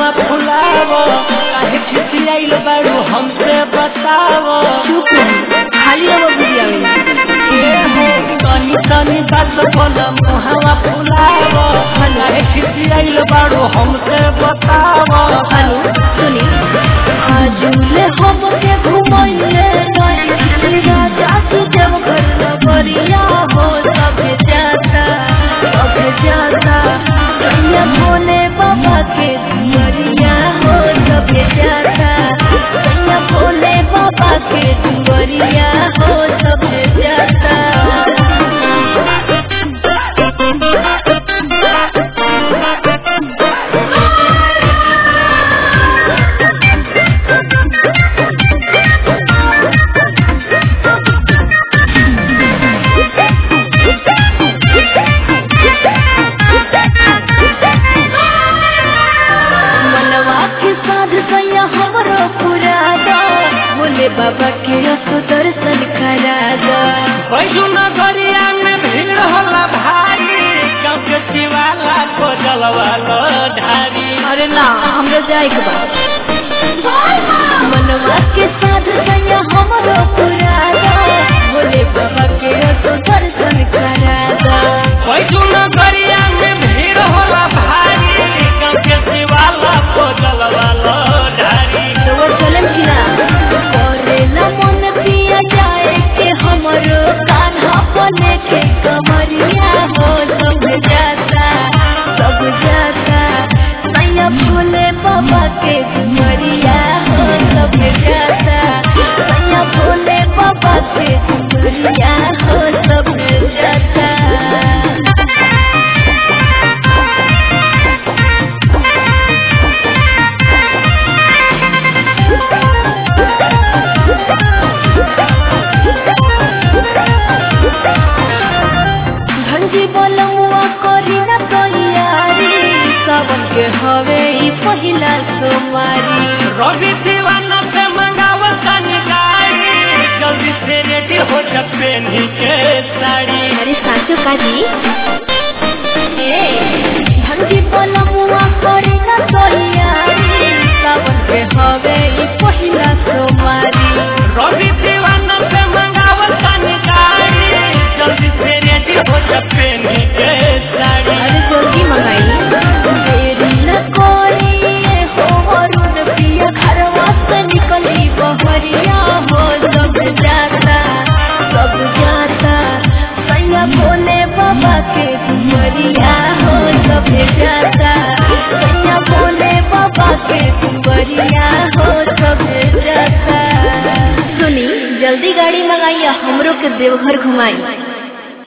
मुहावा फुलावो काहे खिसियाइल बाड़ू हमसे बतावो चुप नहीं खाली रहो बुझिया में ए हो तनी तनी बात बोल मुहावा फुलावो काहे खिसियाइल बाड़ू हमसे बतावो हेलो सुनी आजुले हम के घुमाइले नहीं राजा की जब घर नगरिया हो सब जाता सब जाता कन्या भोले बाबा के दुआरिया हो सब जाता कन्या भोले बाबा के दुआरिया हो सब जाता मनवा के साध सैया हमरो पुरादा बोले बाबा के असो दर्शन करादा बैजू नगरिया में भीड़ होला भारी गाँव के शिवाला को जलवालो ढारी अरे ना हमरा जाए के बा मनवा के साध सैया हमरो पुरादा बोले बाबा के असो दर्शन करादा बैजू नगरिया में भीड़ होला भारी गाँव के शिवाला को जलवालो ढारी तो वो चलम की ना करेला मन पिया जाए के हमरो कान्हा पने के कमरिया हो सब जाता सब जाता सैया भोले बाबा के दुमरिया हो सब जाता सैया भोले बाबा के दुमरिया हो सब जाता धंजी बोलमुआ करी न तैयारी सावन के हवे ई पहिला सोमवारी रवि दीवाना से मंगावा तनी गाड़ी जल्दी से रेडी हो जा पेनी के साड़ी अरे साचो काजी ए धंजी बोलमुआ करी न तैयारी सावन के हवे ई पहिला सोमवारी रवि दीवाना से मंगावा तनी गाड़ी जल्दी से रेडी हो जा पेनी के साड़ी अरे जल्दी मंगाई देरी न कोई हो वरुण पिया घरवा से निकली बहरिया हो सब जाता सब जाता सैया भोले बाबा के दुमरिया हो सब जाता सैया भोले बाबा के दुमरिया हो सब जाता सुनी जल्दी गाड़ी मंगाइए हमरो के देवघर घुमाई